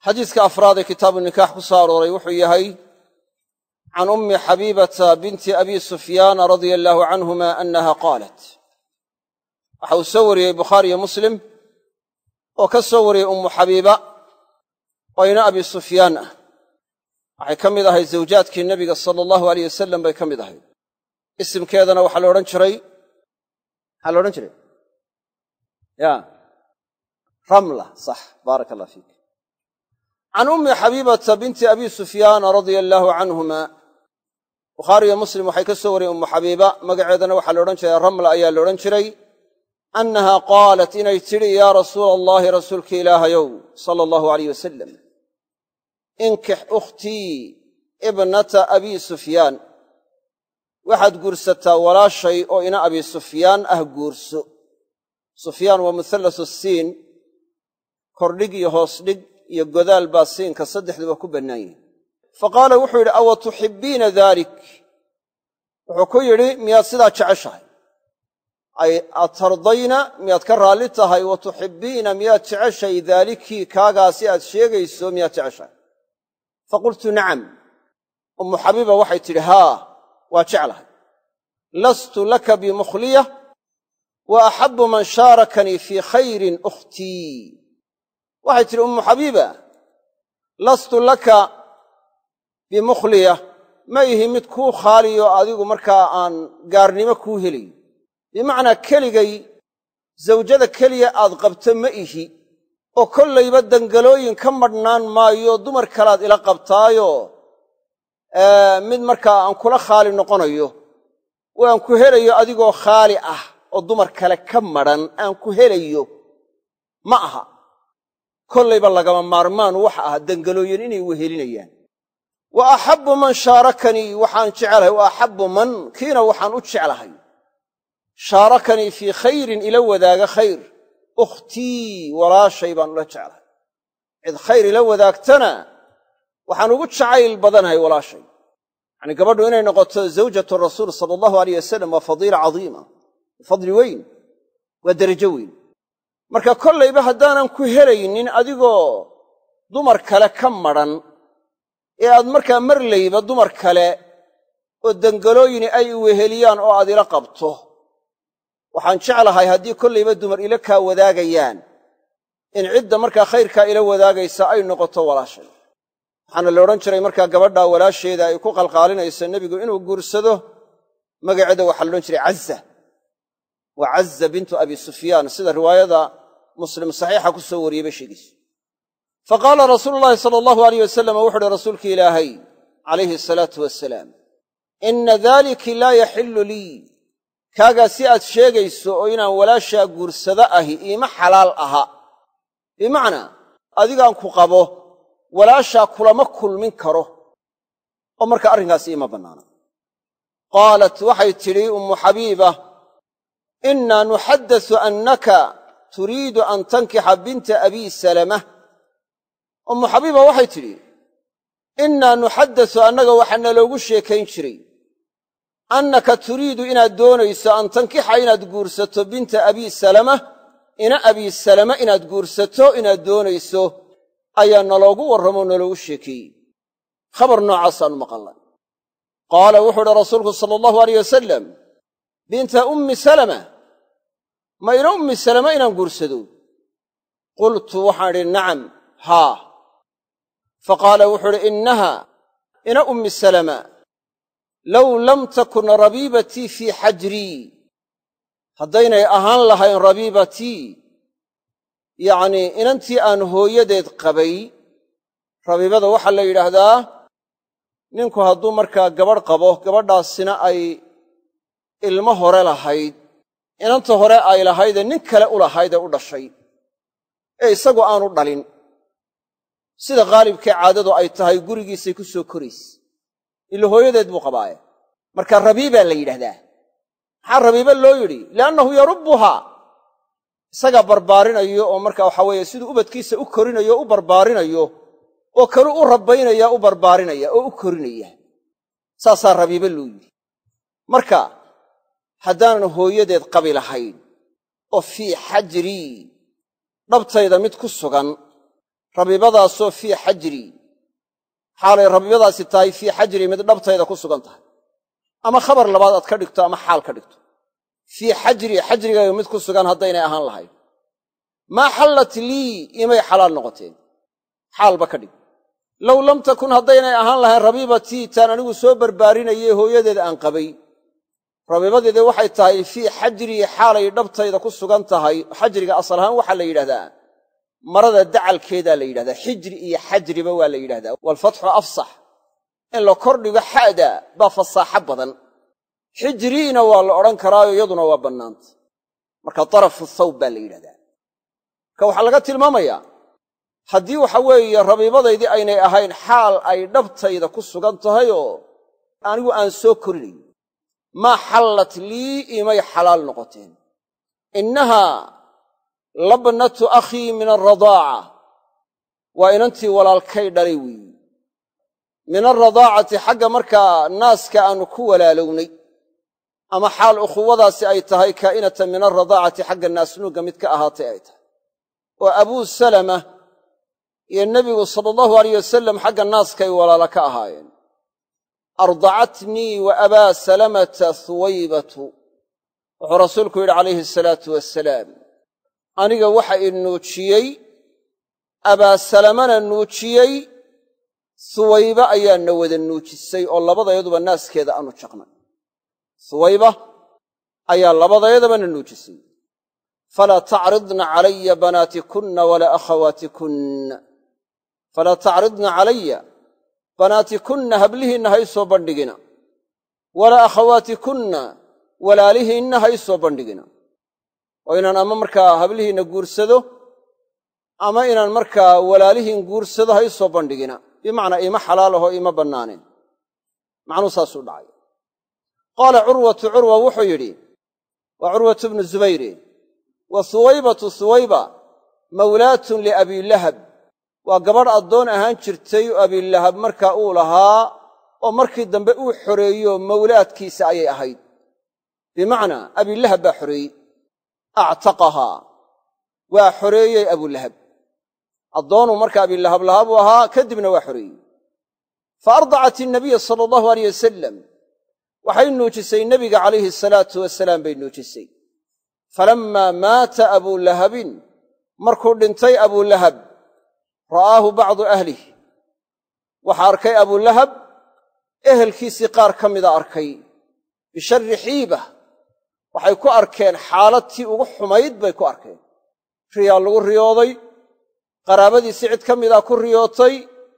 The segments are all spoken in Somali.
xadiiska afraad ee kitaabu nikaax ku soo arooray wuxuu yahay can ummi xabiibata binti abi sufyaana radia allaahu canhuma annaha qaalat waxa uu soo wariyey bukhaariyo muslim oo ka soo wariyey ummu xabiiba oo ina abi sufyaan ah waxay ka mid ahayd zawjaadkii nebiga sala allahu aleyh wasalam bay ka mid ahayd isimkeedana waxaa la odhan jiray maxaa la odhan jiray ya ramla sax baaraka allah fiik can ummi xabiibata binti abi sufyaana radia allaahu canhuma bukhaariyo muslim waxay ka soo wariyeen ummu xabiiba magaceedana waxaa la odhan jiray ramla ayaa la odhan jiray annaha qaalat inay tidhi yaa rasuula allaahi rasuulka ilaahayow sala allahu aleyh wasalam inkix ukhtii ibnata abi sufyaan waxaad guursataa walaashay oo ina abi sufyaan ah guurso sufyaan waa muhallasu siin kordhig iyo hoos dhig iyo godaal baa siinka saddexduba ku bannaan yihin fa qaala wuxuu yidhi awa tuxibbiina daalik wuxuu ku yidhi miyaad sidaa jeceshahay ay atardayna miyaad ka raalli tahay wa tuxibbiina miyaad jeceshahay daalikii kaagaasi aad sheegayso miyaad jeceshahay fa qultu nacam ummu xabiiba waxay tidhi haa waa jeclahay lastu laka bimukhliya wa axabbu man shaarakanii fii khayrin ukhtii waxay tidhi ummu xabiiba lastu laka bimukhliya ma ihi mid kuu khaaliyo adigu markaa aan gaarnimo kuu helayo bimacnaa keligay zawjada keliya aad qabto ma ihi oo kollayba dangalooyin ka madhnaan maayo dumar kalead ila qabtaayo mid markaa aan kula khaali noqonayo oo aan ku helayo adigoo khaali ah oo dumar kale ka madhan aan ku helayo ma aha kollayba lagama maarmaan waxa ah dangalooyin inay wehelinayaan wa axabbu man shaarakanii waxaan jecelahay wa axabbu man kiina waxaan u jeclahay shaarakanii fii khayrin ila wadaaga khayr ukhtii walaashay baan ula jeclahay cid khayr ila wadaagtana waxaan ugu jacayl badanahay walaashay yacanii gabadhu inay noqoto zawjatu rasuul sala allahu aleyh wasalam waa fadiila cadiima fadli weyn waa derajo weyn marka kollayba haddaanan ku helaynin adigoo dumar kale ka madhan ee aad markaa marlayba dumar kale oo dangalooyini ay weheliyaan oo aad ila qabto waxaan jeclahay haddii kollayba dumar ila kaa wadaagayaan in cidda markaa khayrkaa ila wadaagaysa ay noqoto walaashay waxaana la odhan jiray markaa gabadhaa walaasheeda ay ku qalqaalinayso nebigu inuu guursado magaceeda waxaa la odhan jiray caza waa caza bintu abi sufyaan sida riwaayada muslim saxiixa ku soo wariyey bay sheegayso fa qaala rasuulu llaahi sala allahu aleyh wasalam wuxu uhi rasuulki ilaahay calayhi asalaatu wasalaam inna daaliki laa yaxillu lii kaagaa si aad sheegayso oo inaan walaashaa guursado ahi iima xalaal aha bimacnaa adigaan ku qabo walaashaa kulama kulmin karo oo marka arrinkaasi iima bannaana qaalat waxay tidhi ummu xabiiba innaa nuxaddasu annaka turiidu an tankixa binta abii salama ummu xabiiba waxay tidhi innaa nuxaddasu annaga waxaa naloogu sheekayn jiray annaka turiidu inaad doonayso an tankixa inaad guursato binta abii salama ina abii salama inaad guursato inaad doonayso ayaa naloogu warramoo naloogu sheekeeyey khabar noocaasaan maqalnay qaala wuxuu uhi rasuulku sala allahu aleyh wasalam binta ummi salama ma ina ummi salama inaan guursado qultu waxaan idhi nacam haa fa qaala wuxuu uhi innaha ina ummi salama low lam takun rabiibatii fii xajrii haddaynay ahaan lahayn rabiibatii yacnii inantii aan hooyadeed qabay rabiibada waxaa la yidhaahdaa ninku hadduu markaa gabadh qabo gabadhaasina ay ilmo hore lahayd inanta hore ay lahaydee nin kale u lahayd ee u dhashay ee isagu aanu dhalin sida khaalibkee caadadu ay tahay gurigiisay ku soo korayse ila hooyadeed buu qabaaye marka rabiibaa la yidhahdaa maxaa rabiiba loo yidhi liannahu yarubbuhaa isagaa barbaarinayo oo marka waxa weeye siduu ubadkiisa u korinayo o u barbaarinayo oo kalu u rabbaynaya u barbaarinaya oo u korinaya saasaa rabiibe loo yidhi marka haddaanan hooyadeed qabi lahayn oo fii xajrii dhabtayda mid ku sugan rabiibadaasoo fii xajri xaalay rabiibadaasi tahay fii xajri mid dhabtayda ku sugan tahay ama khabar labaad aad ka dhigto ama xaal ka dhigto fii xajri xajrigayga mid ku sugan haddaynay ahaan lahayn maa xallat lii imay xalaal noqoteen xaalba ka dhig low lam takun haddaynay ahaan lahayn rabiibatii taan anigu soo barbaarinayey hooyadeeda aan qabay rabiibadeeda waxay tahay fii xajrii xaalay dhabtayda ku sugan tahay xajriga asal ahaan waxaa la yidhahdaa marada dacalkeedaa la yidhahdaa xijri iyo xajriba waa la yidhahdaa waalfatxu afsax in la kordhigo xa'da baa fasaaxo badan xijriina waa la odhan karaayo iyaduna waa bannaanta marka darafu thawb baa la yidhahdaa marka waxaa laga tilmaamayaa haddii waxa weeye rabiibadaydii aynay ahayn xaal ay dhabtayda ku sugan tahay oo anigu aan soo korinayn maa xallat lii imay xalaal noqoteen innahaa labnatu akhii min alradaaca waa inantii walaalkay dhalay weeyi min alradaacati xagga markaa naaska aannu ku walaalownay ama xaal ukhuwadaasi ay tahay kaa'inatan min alradaacati xagga naasnuugga mid ka ahaatay ay tahay oo abuu salama iyo nebigu sala allahu alayh wasalam xagga naaskay walaala ka ahaayeen ardacatnii wa abaa salamata huwaybatu wuxuu rasuulku yidhi calayhi asalaatu wasalaam aniga waxa i nuujiyey abaa salamana nuujiyey huwayba ayaana wada nuujisay oo labadayaduba naaskeeda aanu jaqnay huwayba ayaa labadayadabana nuujisay falaa tacridna calaya banaatikunna walaa akhawaatikunna falaa tacridna calaya banaatikunna hablihiinna ha ysoo bandhigina walaa akhawaatikunna walaalihiinna ha ysoo bandhigina oo inaan ama markaa hablihiinna guursado ama inaan markaa walaalihiin guursado ha ysoo bandhigina bimacnaa iima xalaalaho iima bannaaneen macnuu saasuu dhacay qaala curwatu curwa wuxuu yidhi waa curwatu bnu zubayre wa huwaybatu huwayba mawlaatun liabiilahab waa gabadh addoon ahaan jirtay oo abiilahab markaa uu lahaa oo markii dambe uu xoreeyo mawlaadkiisa ayay ahayd bimacnaa abiilahab baa xoreeyey actaqahaa waa xoreeyey abulahab addoonuu marka abiilahab lahaa buu ahaa kadibna waa xoreeyey fa ardacat innabiya sala allahu aleyh wasalam waxay nuujisay nebiga calayhi asalaatu wasalaam bay nuujisay falammaa maata abulahabin markuu dhintay abulahab ra'aahu bacdu ahlih waxaa arkay abulahab ehelkiisii qaar ka mida arkay bisharri xiibah waxay ku arkeen xaaladtii ugu xumayd bay ku arkeen riyaa lagu riyooday qaraabadiisii cid ka midaa ku riyootay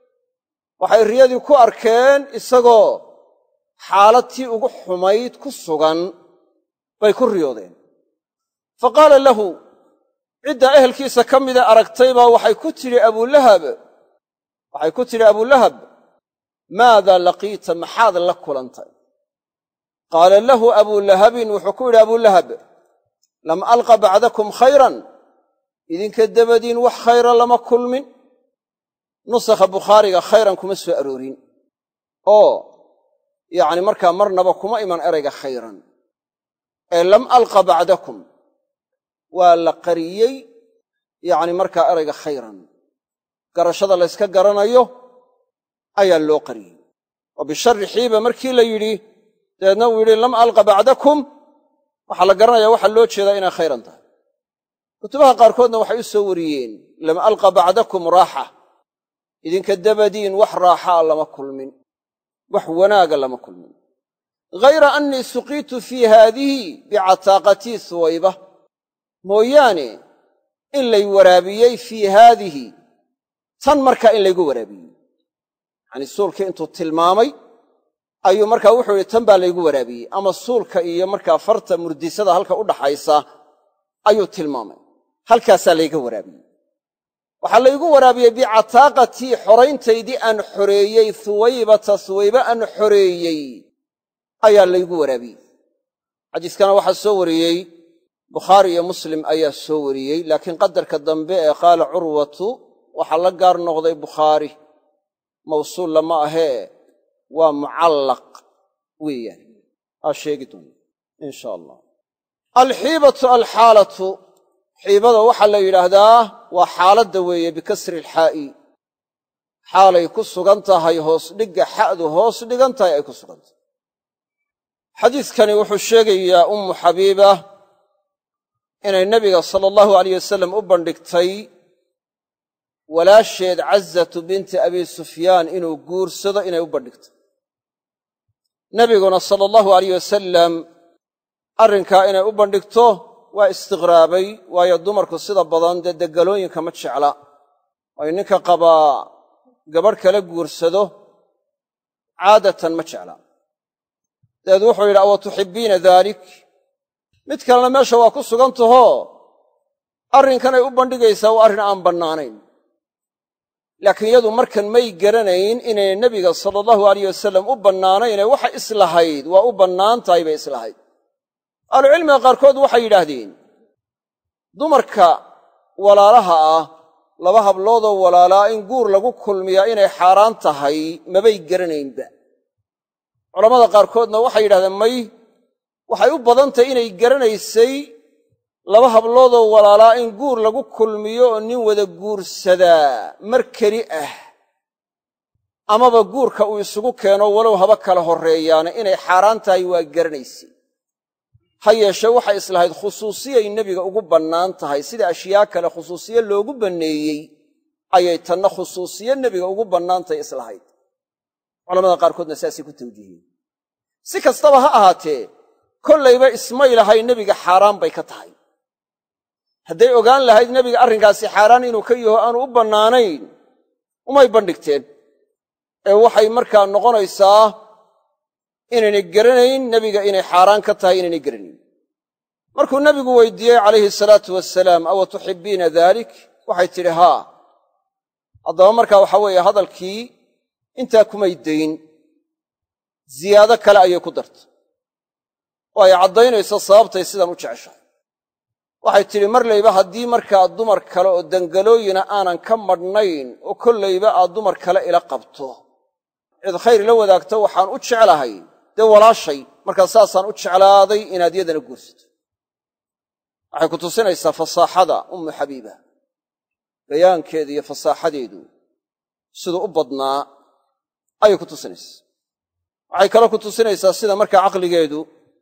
waxay riyadii ku arkeen isagoo xaaladtii ugu xumayd ku sugan bay ku riyoodeen fa qaala lahu ciddaa ehelkiisa ka mida aragtaybaa waxay ku tidhi abulahab waxay ku tidhi abulahab maadaa laqiita maxaad la kulantay qaala lahu abulahabin wuxuu ku yidhi abulahab lam alqa bacdakum khayran idinka dabadiin wax khayra lama kulmin nusakha bukhaariga khayran kuma soo aroorin oo yacni markaa marnaba kuma iman erayga khayran ee lam alqa bacdakum waa la qariyey yacni markaa erayga khayran garashada layska garanayo ayaa loo qariyey oo bisharri xiiba markii la yidhi dabeedna uu yidhi lam alqa bacdakum waxaa la garanaya waxaa loo jeedaa inay khayran tahay kutubaha qaarkoodna waxay u soo wariyeen lam alqa bacdakum raaxa idinka dabadiin wax raaxaa lama kulmin wax wanaaga lama kulmin ghayra annii suqiitu fii haadihi bicataaqatii suwayba mooyaane in lay waraabiyey fii haadihi tan markaa in laygu waraabiyey yacanii suulkii intuu tilmaamay ayuu markaa wuxuu yidhi tan baa laygu waraabiyey ama suulka iyo markaa farta murdisada halka u dhaxaysa ayuu tilmaamay halkaasaa layga waraabiyey waxaa laygu waraabiyey bicataaqatii xorayntaydii aan xoreeyey huwaybata huwaybe aan xoreeyey ayaa laygu waraabiyey xadiiskana waxaa soo wariyey bukhaari iyo muslim ayaa soo wariyey laakiin qadarka dambe ee qaala curwatu waxaa la gaar noqday bukhaari mawsuul lama ahee waa mucallaq weeyaan aa sheegi doona insha allah alxiibatu alxaalatu xiibada waxaa la yidhaahdaa waa xaaladda weeye bikasri alxaa'i xaalay ku sugan tahay hoos dhigga xa'du hoos dhigan tahay ay ku sugan tahay xadiidkani wuxuu sheegayaa ummu xabiiba inay nebiga sala allahu alayh wasalam u bandhigtay walaasheed cazatu binti abi sufyaan inuu guursado inay u bandhigtay nebiguna sala allahu alayh wasalam arrinkaa inay u bandhigto waa istiqraabay waayo dumarku sida badan dee degalooyinka ma jecla ay ninka qabaa gabadh kala guursado caadatan ma jecla dabeed wuxuu yidhi awa tuxibbiina daalik mid kalena meesha waa ku sugan tahoo arrinkanay u bandhigaysaa waa arrin aan bannaanayn laakiin iyadu markan may garanayn inay nebiga sala allahu alayh wasalam u bannaanaynee waxa islahayd waa u bannaan tahay bay islahayd ahlucilmiga qaarkood waxay yidhaahdeen dumarka walaalaha ah laba habloodoo walaalaa in guur lagu kulmiyaa inay xaaraan tahay mabay garanaynba culammada qaarkoodna waxay yidhahdeen may waxay u badan tahay inay garanaysay laba habloodoo walaalaa in guur lagu kulmiyo oo nin wada guursadaa mar keli ah amaba guurka uu isugu keeno walow haba kala horreeyaana inay xaaraan tahay waa garanaysay ha yeeshee waxay islahayd khusuusiyay nebiga ugu bannaan tahay sida ashyaa kale khusuusiye loogu banneeyey ayay tanna khusuusiye nebiga ugu bannaantahay islahayd culamada qaarkoodna saasay ku tawjiihiyeen si kastaba ha ahaatee kollayba ismay lahay nebiga xaaraan bay ka tahay hadday ogaan lahayd nebiga arrinkaasi xaaraan inuu ka yaho aanu u bannaanayn umay bandhigteen ee waxay markaa noqonaysaa inaynay garanayn nebiga inay xaaraan ka tahay inaynay garanayn markuu nebigu weydiiyey calayhi salaatu wasalaam awa tuxibbiina daalik waxay tidhi haa haddaba markaa waxa weeye hadalkii intaa kumay dayn ziyaado kale ayay ku dartay oo ay caddaynayso sababtay sidan u jeceshahay waxay tidhi marlayba haddii markaa dumar kale oo dangalooyina aanan ka madhnayn oo kollayba aad dumar kale ila qabto cid khayr la wadaagto waxaan u jeclahay dee walaashay markaa saasaan u jeclaaday inaad yadana guursato waxay ku tusinaysaa fasaaxada ummu xabiiba bayaankeeda iyo fasaaxadeedu siduu u badnaa ayay ku tusinaysaa waxay kaloo ku tusinaysaa sida markaa caqligeedu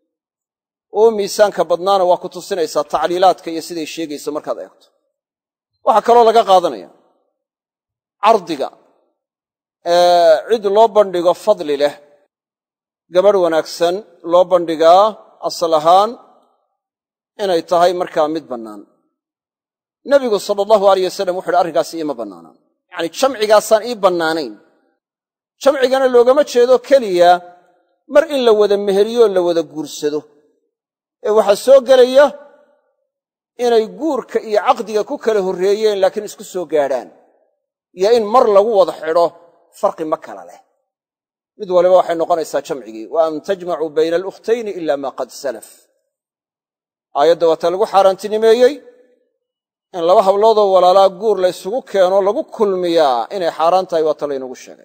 uu miisaanka badnaana waa ku tusinaysaa tacliilaadka iyo siday sheegayso markaad eegto waxaa kaloo laga qaadanaya cardiga cid loo bandhigo fadli leh gabadh wanaagsan loo bandhigaa asal ahaan inay tahay markaa mid bannaan nebigu sala allahu alayh wasalam wuxu uhi arrinkaasi iima bannaanaan yacani jamcigaasaan ii bannaanayn jamcigana loogama jeedo keliya mar in la wada meheriyo la wada guursado ee waxaa soo gelaya inay guurka iyo caqdiga ku kala horreeyeen laakiin isku soo gaadhaan iyo in mar lagu wada xidho farqi ma kala leh mid waliba waxay noqonaysaa jamcigii wa an tajmacuu bayna alukhtayni ila maa qad salaf aayadda waata lagu xaaraantinimeeyey in laba habloodoo walaalaa guur la ysugu keeno lagu kulmiyaa inay xaaraan tahay waata laynagu sheegay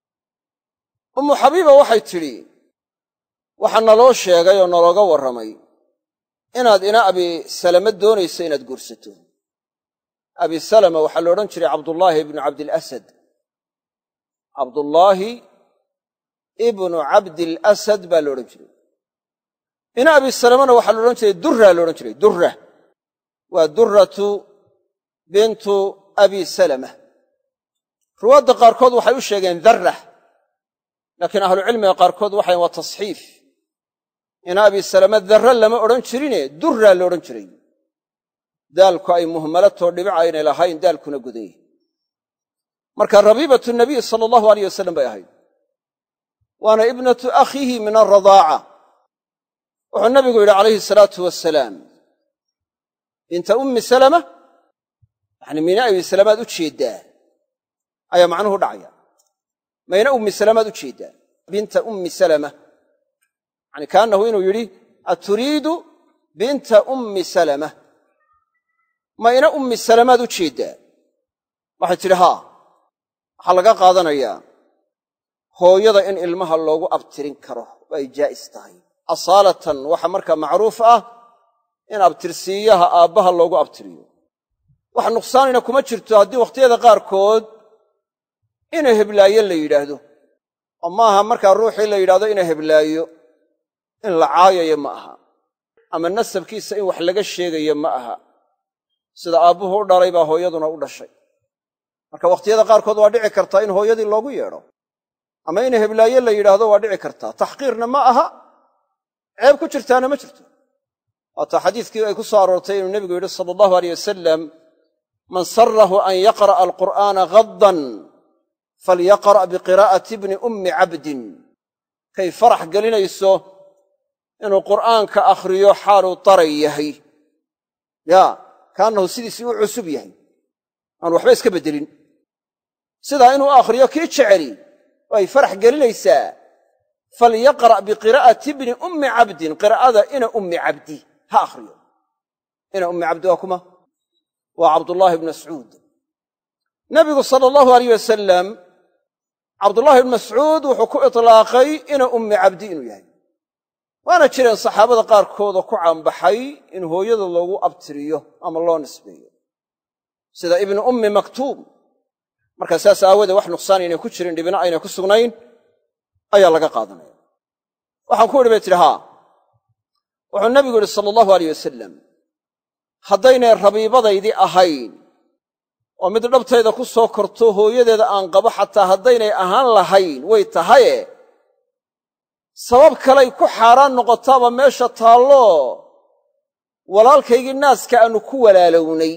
ummu xabiiba waxay tidhi waxaa naloo sheegay oo nalooga warramay inaad ina abi salama doonayso inaad guursato abi salama waxaa la odhan jiray cabdullaahi ibnu cabdilasad cabdullaahi ibnu cabdilasad baa la odhan jiray ina abi salamana waxaa la odhan jiray durra la odhan jiray durra waa durratu bintu abi salama ruwaadda qaarkood waxay u sheegeen darra laakiin ahlucilmiga qaarkood waxayn waa tasxiif ina abi salama darra lama odhan jirine durraa la odhan jiray daalku ay muhmalatoo dhibic aynay lahayn daalkuna godan yahay marka rabiibatu nabiy sala allahu aleyh wasalam bay ahayd waana ibnatu akhiihi min alradaaca wuxuu nabigu yidhi calayhi salaatu wasalaam binta ummi salama yani mina abi salamaad u jeeddaa ayaa macnuhu dhacaya mayna ummi salamaad u jeeddaa binta ummi salama yani kaannahu inuu yidhi aturiidu binta ummi salama mayna ummi salamaad u jeeddaa waxay tidhi haa waxaa laga qaadanayaa hooyada in ilmaha loogu abtirin karo oo ay jaa'is tahay asaalatan waxa markaa macruuf ah in abtirsiiyaha aabbaha loogu abtiriyo wax nuqsaanina kuma jirto haddii wakhtiyada qaarkood ina heblaayo la yidhaahdo oo maaha markaa ruuxii la yidhahdo ina heblaayo in la caayayo ma aha ama nasabkiisa in wax laga sheegayo ma aha sida aabbuhu u dhalay baa hooyaduna u dhashay marka wakhtiyada qaarkood waa dhici kartaa in hooyadii loogu yeedho ama ina heblaaye la yidhaahdo waa dhici kartaa taxqiirna ma aha ceeb ku jirtaana ma jirto waataa xadiiskii ay ku soo aroortay inuu nebigu yidhi sala allahu aleyh wasalam man sarahu an yaqra'a alqur'aana gaddan falyaqra' biqiraa'ati bni ummi cabdin kay farax gelinayso inuu qur'aanka akhriyo xaaluu daray yahay yaa kaannahu sidiisii u cusub yahay aan waxba iska beddelin sidaa inuu akhriyo kii jeceli oo ay farax gelinaysaa falyaqra' biqiraa'ati bni ummi cabdin qiraa'ada ina ummi cabdi ha akhriyo ina ummi cabdi waa kuma waa cabdullaahi bnu mascuud nabigu sala allahu aleyh wasalam cabdullaahi bnu mascuud wuxuu ku itlaaqay ina ummi cabdi inuu yahay waana jireen saxaabada qaarkoodoo ku caanbaxay in hooyada loogu abtiriyo ama loo nisbeeyo sida ibnu ummi maktuum markaa saas aawoodee wax nuqsaan aynay ku jirin dhibina aynay ku sugnayn ayaa laga qaadanaya waxaan ku idhi bay tidhi haa wuxuu nabigu yidhi sala allahu aleyh wasalam haddaynay rabiibadaydii ahayn oo mid dhabtayda ku soo korto hooyadeeda aan qabo xataa haddaynay ahaan lahayn way tahaye sabab kalay ku xaaraan noqotaaba meesha taallo walaalkaygii naaska aannu ku walaalownay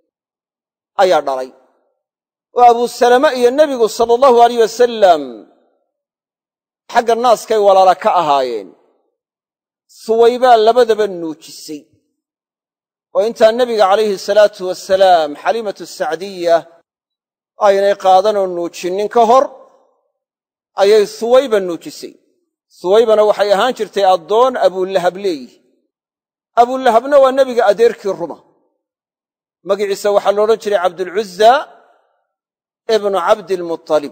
ayaa dhalay oo abuusalame iyo nebigu sala allahu aleyh wasalam xagga naaskay walaala ka ahaayeen suwaybaa labadaba nuujisay oo intaa nebiga calayhi salaatu wasalaam xaliimatu sacdiya aynay qaadanoo nuujinnin ka hor ayay suwayba nuujisay suwaybana waxay ahaan jirtay addoon abuulahab leeyihi abuulahabna waa nebiga adeerkii ruma magiciisa waxaa la odhan jiray cabdulcuzza ibnu cabdiilmutalib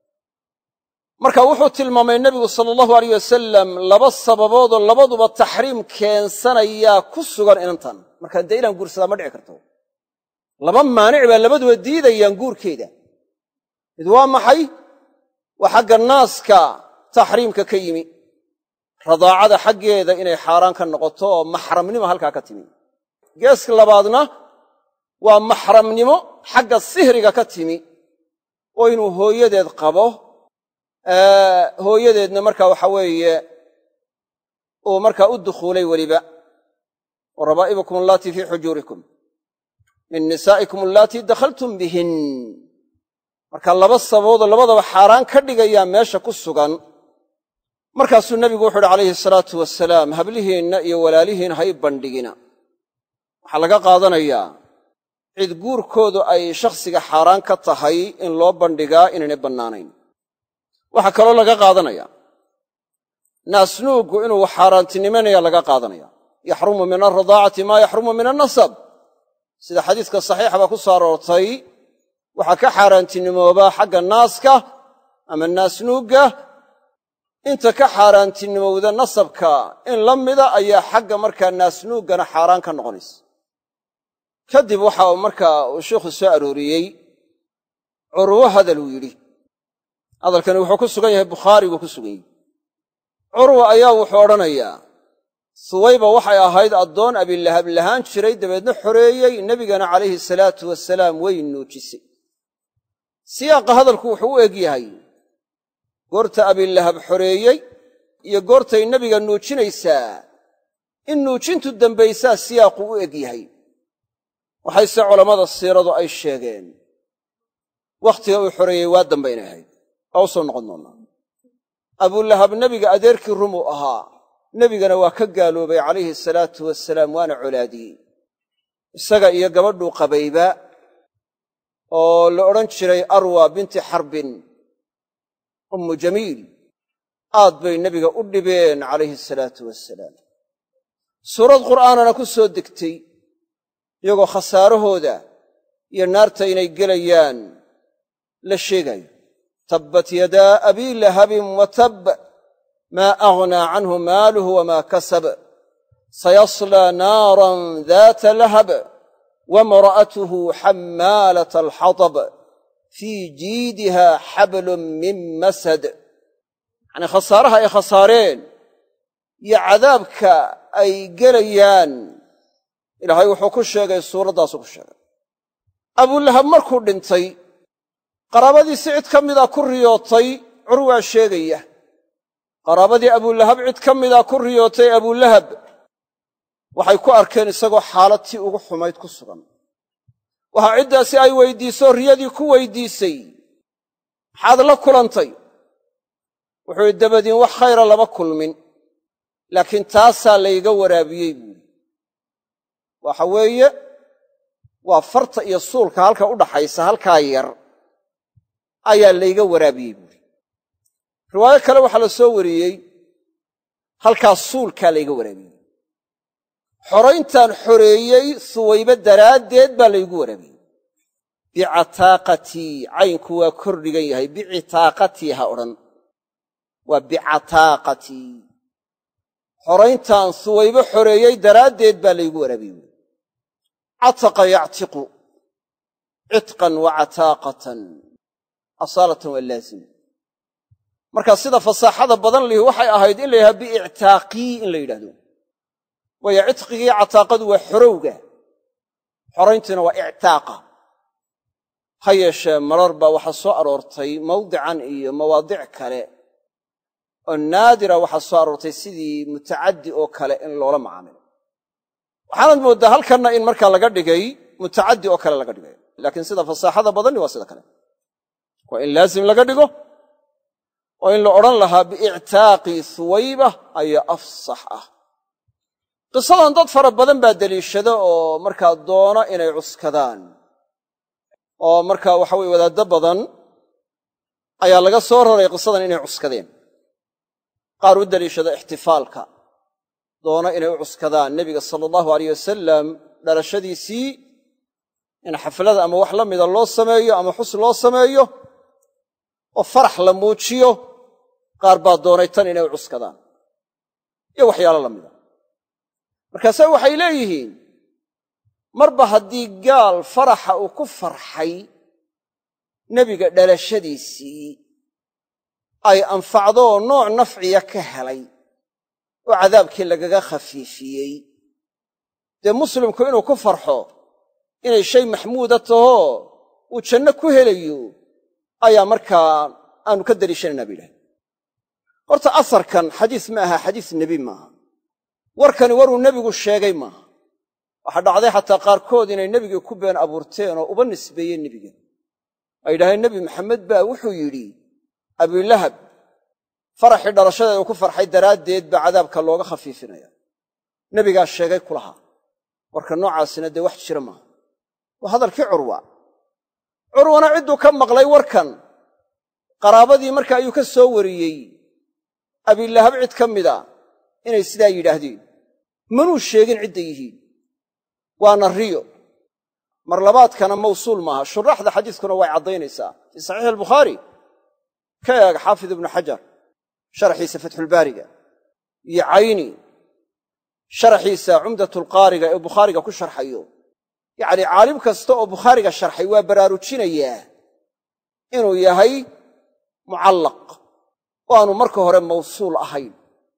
marka wuxuu tilmaamay nebigu sala allahu aleyh wasalam laba sababoodoo labaduba taxriim keensanayaa ku sugan inantan markaa dee inaan guursadaa ma dhici karto laba maanic baa labaduba diidayaan guurkeeda mid waa maxay waa xagga naaska taxriimka ka yimi radaacada xaggeeda inay xaaraan ka noqoto oo maxramnimo halkaa ka timi geeska labaadna waa maxramnimo xagga sihriga ka timi oo inuu hooyadeed qabo hooyadeedna marka waxa weeye uu markaa u dukhuulay weliba wa rabaa'ibukum allaatii fii xujuurikum min nisaa'ikum allaatii dakhaltum bihin marka laba sababoodoo labadaba xaaraan ka dhigayaa meesha ku sugan markaasuu nebigu wuxu uhi calayhi salaatu wasalaam hablihiinna iyo walaalihiin hay bandhigina waxaa laga qaadanayaa cid guurkoodu ay shakhsiga xaaraan ka tahay in loo bandhigaa inaynay bannaanayn waxaa kaloo laga qaadanaya naasnuuggu inuu xaaraantinimanaya laga qaadanaya yaxrumu min alradaacati maa yaxrumu min annasab sida xadiiska saxiixa baa ku soo aroortay waxaa ka xaaraantinimoobaa xagga naaska ama naasnuugga inta ka xaaraantinimowda nasabka in la mida ayaa xagga markaa naasnuuggana xaaraan ka noqonaysa kadib waxa uu markaa uu sheikhu soo arooriyey curwo hadaluu yidhi hadalkani wuxuu ku sugan yahay bukhaari buu ku sugan yahy curwa ayaa wuxuu odhanayaa suwayba waxay ahayd addoon abilahab lahaan jiray dabeedna xoreeyey nebigana calayhi salaatu wasalaam way nuujisay siyaaqa hadalku wuxuu u eg yahay goorta abilahab xoreeyey iyo goortay nebiga nuujinaysaa in nuujintu dambaysaa siyaaqu u eg yahay waxayse culammada siiradu ay sheegeen wakhtiga uu xoreeyey waa dambe inay ahayd waa u soo noqon doonnaa abulahab nebiga adeerkii rumuu ahaa nebigana waa ka gaaloobay calayhi salaatu wasalaam waana colaadiyey isaga iyo gabadhuu qabayba oo la odhan jiray arwa binti xarbin ummu jamiil aad bay nebiga u dhibeen calayhi salaatu wasalaam suurad qur'aanana ku soo degtay iyagoo khasaarahooda iyo naarta inay gelayaan la sheegayo tabbat yadaa abii lahabin wa tab maa aghnaa canhu maaluhu wamaa kasab sayaslaa naaran daata lahab wamra'atuhu xammaalata alxatab fii jiidiha xablun min masad yacnii khasaaraha ay khasaareen iyo cadaabka ay gelayaan ilaahay wuxuu ku sheegay suuraddaasuu ku sheegay abulahab markuu dhintay qaraabadiisi cid ka mida ku riyootay curwaa sheegaya qaraabadii abulahab cid ka mida ku riyootay abulahab waxay ku arkeen isagoo xaalad tii ugu xumayd ku sugan waxaa ciddaasi ay weydiiso riyadii ku weydiisay maxaad la kulantay wuxuu yidhi dabadiin wax khayra lama kulmin laakiin taasaa layga waraabiyey buuri waxa weeye waa farta iyo suulka halka u dhaxaysa halkaa yar ayaa layga waraabiyey buuri riwaayo kale waxaa la soo wariyey halkaa suulkaa layga waraabiyey xorayntaan xoreeyey suwaybe daraaddeed baa laygu waraabiyey bicataaqatii caynku waa kor dhigan yahay bicitaaqatii ha odhan waa bicataaqatii xorayntaan suwaybe xoreeyey daraaddeed baa laygu waraabiyey buuri cataqa yactiqu citqan wa cataaqatan asaalatan waa laazim marka sida fasaaxada badan lihi waxay ahayd in la yidhahdo biictaaqii in la yidhahdo waayo cidqigii cataaqadu waa xorowga xorayntiina waa ictaaqa ha yeeshee marar baa waxaa soo aroortay mawdican iyo mawaadic kale oo naadira waxaa soo aroortay sidii mutacaddi oo kale in loola macaamilo waxaanad mooddaa halkanna in markaa laga dhigay mutacaddi oo kale laga dhigay laakiin sida fasaaxada badanni waa sida kale waa in laazim laga dhigo oo in la odhan lahaa biictaaqi suwayba ayaa afsax ah qisadan dad fara badan baa deliishada oo markaa doona inay cuskadaan oo markaa waxa weye wadaaddo badan ayaa laga soo raray qisadan inay cuskadeen qaar u deliishada ixtifaalka doona inay u cuskadaan nebiga sala allahu aleyh wasalam dhalashadiisii in xaflada ama wax la mida loo sameeyo ama xus loo sameeyo oo farax la muujiyo qaar baa doonay tan inay u cuskadaan iyo waxyaalo la mida markaase waxay leeyihiin marba haddii gaal faraxa uu ku farxay nebiga dhalashadiisii ay anfacdoo nooc nafciya ka helay oo cadaabkii lagaga khafiifiyey dee muslimku inuu ku farxo inay shay maxmuuda tahoo uu janno ku helayo ayaa markaa aanu ka daliishanaynaa ba yidhahay horta asarkan xadiis ma aha xadiis nebi maaha warkani waruu nebigu sheegay maaha waxaa dhacday xataa qaarkood inay nebigii ku been abuurteen oo uba nisbeeyeen nebiga ay yidhahdeen nebi maxamed baa wuxuu yidhi abilahab faraxii dhalashadeeda ku farxay daraaddeed baa cadaabka looga khafiifinaya nebigaa sheegay kulahaa warka noocaasina dee wax jira maaha waa hadalkii curwa curwana cidduu ka maqlay warkan qaraabadii marka ayuu ka soo wariyey abilahab cid ka mida inay sidaa yidhaahdeen manuu sheegin cidday yihiin waana riyo mar labaadkana mawsuul maaha shuraaxda xadiiskuna way caddaynaysaa fii saxiixi albukhaari ka eeg xaafid ibnu xajar sharaxiisa fatxulbaariga iyo cayni sharaxiisa cumdatulqaariga ee bukhaariga ku sharxayo yacnii caalim kasta oo bukhaariga sharxay waa baraarujinayaa inuu yahay mucallaq oo aanu marka hore mawsuul ahayn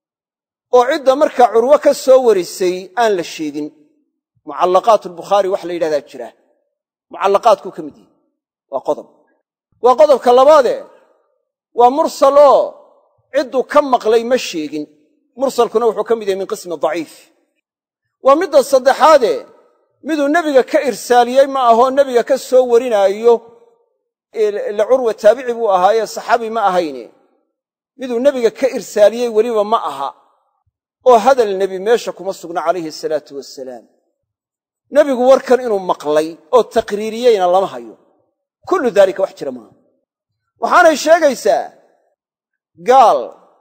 oo cidda markaa curwo ka soo warisay aan la sheegin mucallaqaat albukhaari wax la yidhahdaa jira mucallaqaadkuu ka mid yihi waa qodob waa qodobka labaadee waa mursal oo cidduu ka maqlay ma sheegin mursalkuna wuxuu ka mid yahay min qismi daciif waa midda saddexaadee miduu nebiga ka irsaaliyey ma ahoo nebiga ka soo warinaayo ila curwa taabici buu ahaayee saxaabi ma ahayne miduu nebiga ka irsaaliyey weliba ma aha oo hadal nebi meesha kuma sugna calayhi salaatu wasalaam nebigu warkan inuu maqlay oo taqriiriyeyna lama hayo kullu daalika wax jira maaha waxaanay sheegaysaa gaal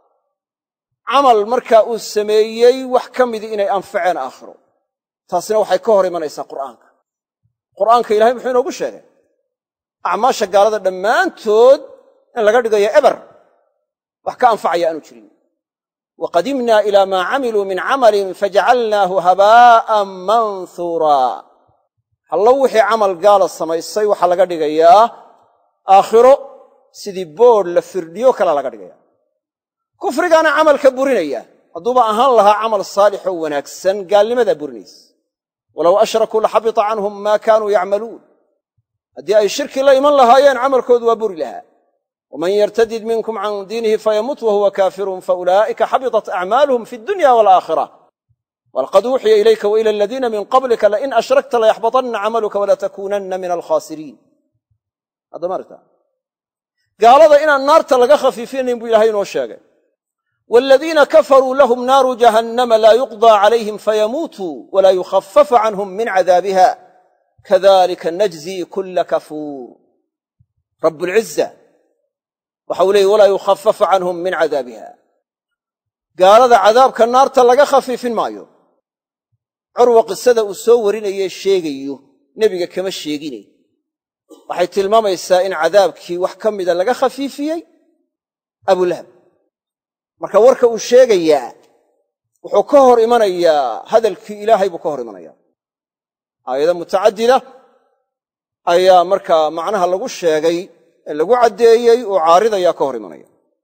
camal markaa uu sameeyey wax ka midi inay anfaceen aakhiro taasina waxay ka hor imanaysaa qur'aanka qur'aanka ilahay muxuu inoogu sheegay acmaasha gaalada dhammaantood in laga dhigayo eber wax ka anfacaya aanu jirin waqadimna ila maa camiluu min camalin fajacalnaahu habaa'an manhuuraa hallo wixii camal gaala samaysay waxaa laga dhigayaa aakhiro sidii boodh la firdhiyo kale laga dhigaya kufrigaana camalka burinaya hadduuba ahaan lahaa camal saalixoo wanaagsan gaalnimadaa burinaysa walow ashrakuu laxabita canhum maa kaanuu yacmaluun haddii ay shirki la iman lahaayeen camalkoodu waa buri lahaa waman yartadid minkum can diinihi fayamut wahuwa kaafirun faulaa'ika xabitat acmaaluhum fi dunya walaakhira walqad uuxiya ilayka wa ila aladiina min qablika lain ashrakta layaxbatanna camaluka walatakuunanna min alkhaasiriin haddamaarta gaalada inaan naarta laga khafiifinayn buu ilahay inoo sheegay waaladiina kafaruu lahum naaru jahannama laa yuqdaa calayhim fayamuutuu walaa yukhafafu canhum min cadaabiha kadalika najzii kulla kafuur rabbulciza waxa uu leeyay walaa yukhafafu canhum min cadaabiha gaalada cadaabka naarta laga khafiifin maayo curwa qisada uu soo warinaye sheegayo nebiga kama sheegine waxay tilmaamaysaa in cadaabkii wax ka mida laga khafiifiyey abulahab marka warka uu sheegayaa wuxuu ka hor imanayaa hadalkii ilaahay buu ka hor imanayaa aayado mutacadida ayaa markaa macnaha lagu sheegay ee lagu caddeeyey uu caaridayaa ka hor imanaya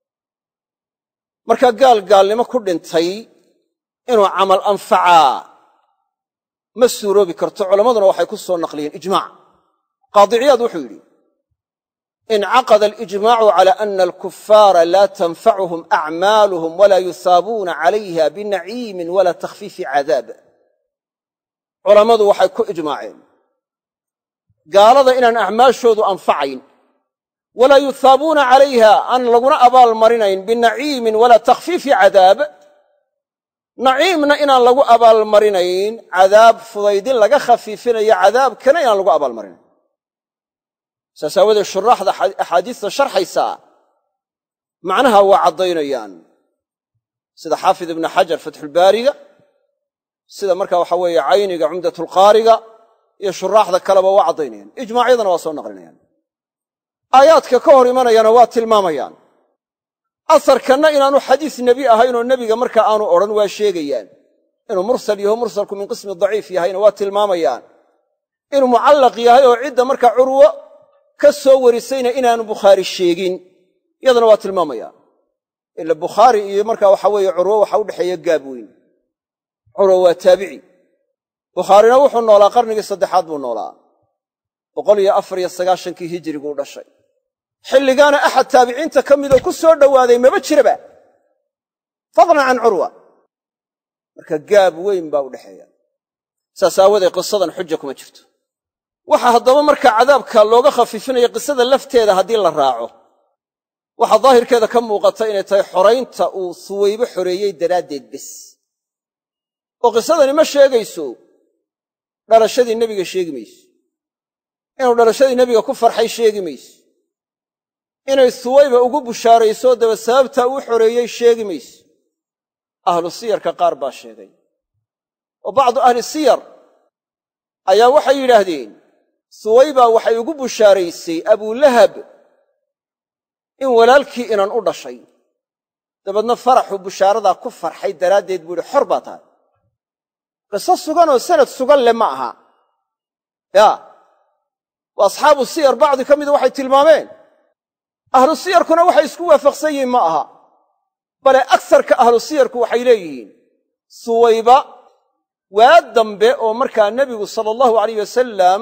marka gaal gaalnimo ku dhintay inuu camal anfacaa ma suuroobi karto culammaduna waxay ku soo naqliyeen ijmaac qaadiciyaad wuxuu yidhi incaqada alijmaacu cala ana alkufaara laa tanfacuhum acmaaluhum walaa yusaabuuna calayha binaciimin walaa takhfiifi cadaab culammadu waxay ku ijmaaceen gaalada inaan acmaashoodu anfacayn walaa yuhaabuuna calayha aan laguna abaal marinayn binaciimin walaa takhfiifi cadaab naciimna inaan lagu abaalmarinayn cadaab fudaydin laga khafiifinayo cadaabkana inaan lagu abaalmarinayn saas aawadeed shuraaxda axaadiista sharxaysaa macnaha waa caddaynayaan sida xaafid ibnu xajar fatxulbaariga sida marka waxa weeye cayniga cumdatulqaariga iyo shuraaxda kaleba waa caddaynayaan ijmaacyadana waa soo naqlinayaan aayaadka ka hor imanayana waa tilmaamayaan asarkanna inaanu xadiis nebi ahaynoo nebiga marka aanu odhan waa sheegayaan inuu mursal yaho mursalku min qismi daciif yahayna waa tilmaamayaan inuu mucallaq yahay oo cidda marka curwo ka soo warisayna inaanu bukhaari sheegin iyadana waa tilmaamayaan ila bukhaari iyo marka waxa weeye curwo waxa udhexeeya gaab weyn curwo waa taabici bukhaarina wuxuu noolaa qarnigii saddexaad buu noolaa boqol iyo afar iyo sagaashankii hijiriguu dhashay xilligaana axad taabiciinta ka midoo ku soo dhowaaday maba jiraba fadlan can curwa marka gaab weyn baa u dhexeeya saas aawadeed qisadan xuja kuma jirto waxa haddaba marka cadaabka looga khafiifinaya qisada lafteeda haddii la raaco waxaa daahirkeeda ka muuqata inay tahay xoraynta uu suwaybo xoreeyey daraaddeed bes oo qisadani ma sheegayso dhalashadii nebiga sheegi mayso inuu dhalashadii nebiga ku farxay sheegi mayso inay suwayba ugu bushaarayso daba sababtaa uu xoreeyey sheegi mayso ahlu siyarka qaar baa sheegay oo bacdu ahli siyar ayaa waxay yidhaahdeen suwayba waxay ugu bushaaraysay abulahab in walaalkii inan u dhashay dabeedna faraxu bushaaradaa ku farxay daraaddeed buu yidhi xor baa tahay qiso suganoo sanad sugan leh ma aha yaa waa asxaabu siyar bacdi ka mida waxay tilmaameen ahlu siyarkuna waxay isku waafaqsan yihiin ma aha bale agsarka ahlu siyarku waxay leeyihiin suwayba waa dambe oo markaa nebigu sala allahu alayh wasalam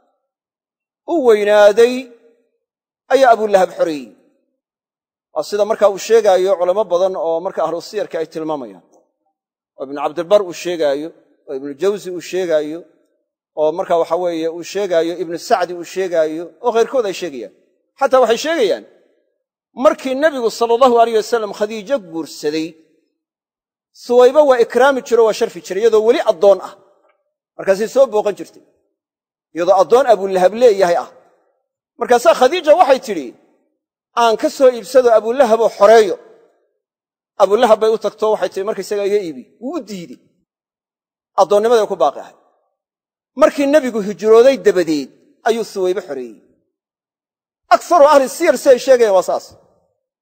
u weynaaday ayaa abulahab xoreeyey waa sida markaa uu sheegaayo culamo badan oo marka ahlu siyarka ay tilmaamayaan oo ibnu cabdilbar uu sheegaayo oo ibnu jawsi uu sheegaayo oo marka waxa weeye uu sheegaayo ibnu sacdi uu sheegaayo oo khayrkood ay sheegayaan xataa waxay sheegayaan markii nebigu sala allahu alayh wasalam khadiijo guursaday suwayba waa ikraami jiro waa sharfi jiray iyadoo weli addoon ah markaasay soo booqan jirtay iyadoo addoon abulahab leeyahay ah markaasaa khadiija waxay tidhi aan ka soo iibsado abulahaboo xoreeyo abulahab bay u tagto waxay tihi markaysaga iga iibi wuu u diidey addoonnimaday ku baaqi ahay markii nebigu hijrooday dabadeed ayuu suwaybe xoreeyey aksaru ahli siyar si ay sheegayaan waa saas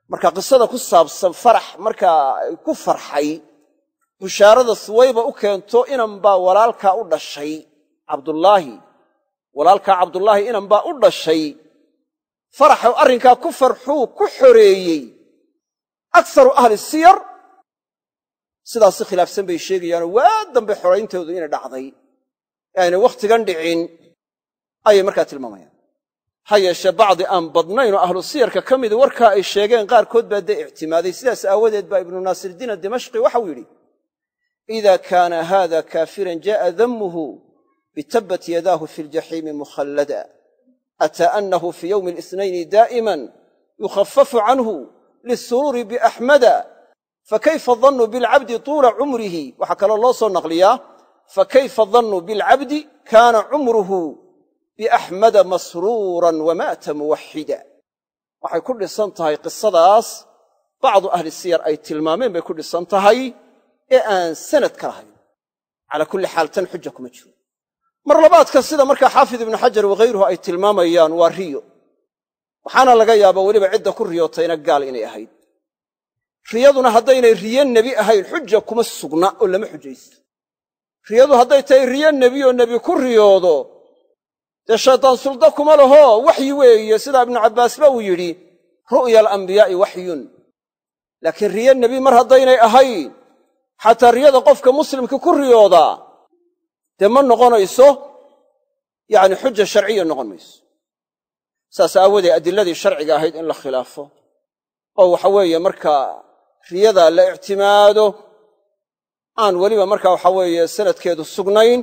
marka qisada ku saabsan farax markaa ku farxay bushaarada suwayba u keento inan baa walaalkaa u dhashay cabdullaahi walaalkaa cabdullaahi inan baa u dhashay faraxa arrinkaa ku farxuu ku xoreeyey aksaru ahli siyar sidaas si khilaafsan bay sheegayaanoo waa dambe xorayntoodu inay dhacday ee aynay wakhtigan dhicin ayay markaa tilmaamayaan ha yeeshee bacdi aan badnaynoo ahlu siyarka ka midi warkaa ay sheegeen qaarkood baa dee ictimaaday sidaas aawadeed baa ibnu naasirdiin adimashqi waxau yidhi ida kaana hada kaafiran jaءa damuhu bitabat yadaahu fi ljaxiimi mukhallada ataa anahu fi ywmi اlisnayni daa'iman yukhafafu canhu liلsuruuri biaxmada fakayfa dannu bilcabdi tuula cumrihi waxaa kaloo loo soo naqliyaa fakayfa dannu bilcabdi kaana cumruhu biaxmada masruuran wamaata muwaxida waxay ku dhisan tahay qisadaas bacdu ahli siyar ay tilmaameen bay ku dhisan tahay ee aan sanad ka lahayn calaa kulli xaal tan xuja kuma jiro mar labaadka sida markaa xaafid ibnu xajar wakhayruhu ay tilmaamayaan waa riyo waxaana laga yaabaa weliba cidda ku riyootayna gaal inay ahayd riyaduna haddaynay riyo nebi ahayn xuja kuma sugna oo lama xujaysto riyadu hadday tahay riyo nebi oo nebi ku riyoodo dee shaydaan sulda kuma laho waxyi weeye sidaa ibnu cabbaasba uu yidhi ru'ya alambiyaa'i waxyun laakiin riyo nebi mar haddaynay ahayn xataa riyada qofka muslimka ku riyoodaa dee ma noqonayso yacni xuja sharciya noqon mayso saas aawoodee adilladii sharciga ahayd in la khilaafo oo waxa weeye markaa riyada la ictimaado aan weliba markaa waxa weeye sanadkeedu sugnayn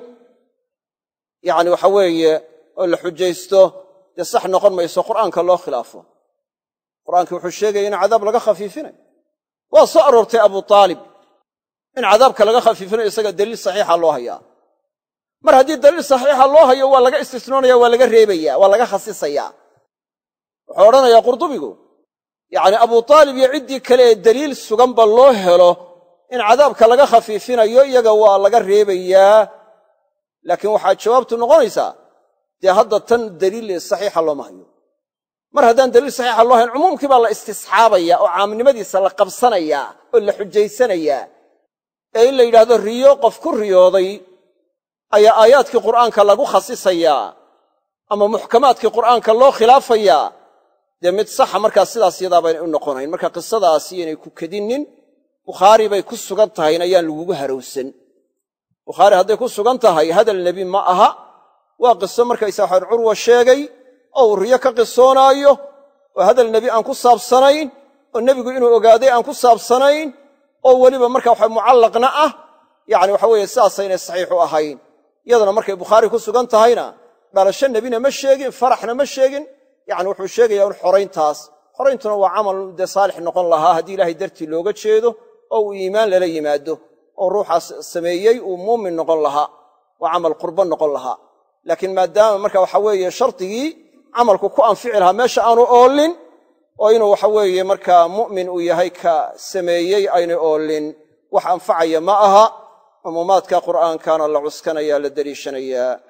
yacni waxa weeye oo la xujaysto dee sax noqon mayso qur'aanka loo khilaafo qur'aankii wuxuu sheegaya in cadaab laga khafiifinayo waa soo aroortay abu aalib in cadaabka laga khafiifinayo isaga daliil saxiixa loo hayaa mar haddii daliil saxiixa loo hayo waa laga istisnoonaya waa laga reebaya waa laga khasisaya wuxuu odhanayaa qurdubigu yacni abu aalib iyo ciddii kale ee daliil suganba loo helo in cadaabka laga khafiifinayo iyaga waa laga reebayaa laakiin waxaa jawaabtu noqonaysaa dee hadda tan daliil saxiixa looma hayo mar haddaan daliil saxiixa loo hayn cumuumkii baa la istisxaabaya oo caamnimadiisa la qabsanayaa oo la xujaysanayaa ee in la yidhaahdo riyo qof ku riyooday ayaa aayaadkii qur'aanka lagu khasisayaa ama muxkamaadkii qur'aanka loo khilaafayaa dee mid saxa markaa sidaas yadaa baynay u noqonayn marka qisadaasi inay ku kedinnin bukhaari bay ku sugan tahayn ayaan lagugu harowsan bukhaari hadday ku sugan tahay hadal nebi ma aha waa qiso markaysaa waxaan curwa sheegay oo uu riyo ka qisoonaayo oo hadal nebi aan ku saabsanayn oo nebigu inuu ogaaday aan ku saabsanayn oo weliba marka waxa mucallaqna ah yacni waxa weeye sidaasaynay saxiix u ahayn iyadana markay bukhaari ku sugan tahayna dhalasho nebina ma sheegin faraxna ma sheegin yacni wuxuu sheegayaa un xorayntaas xorayntuna waa camal dee saalix noqon lahaa haddii ilaahay dartii looga jeedo oo uu iimaan lala yimaado oo ruuxaas sameeyey uu muumin noqon lahaa waa camal qurbo noqon lahaa laakiin maadaama marka waxa weeye shardigii camalku ku anfici lahaa meesha aanu oolin oo inuu waxa weeye markaa mu'min uu yahay ka sameeyey aynay oolin wax anfacaya ma aha cumuumaadka qur'aankana la cuskanaya la deliishanayaa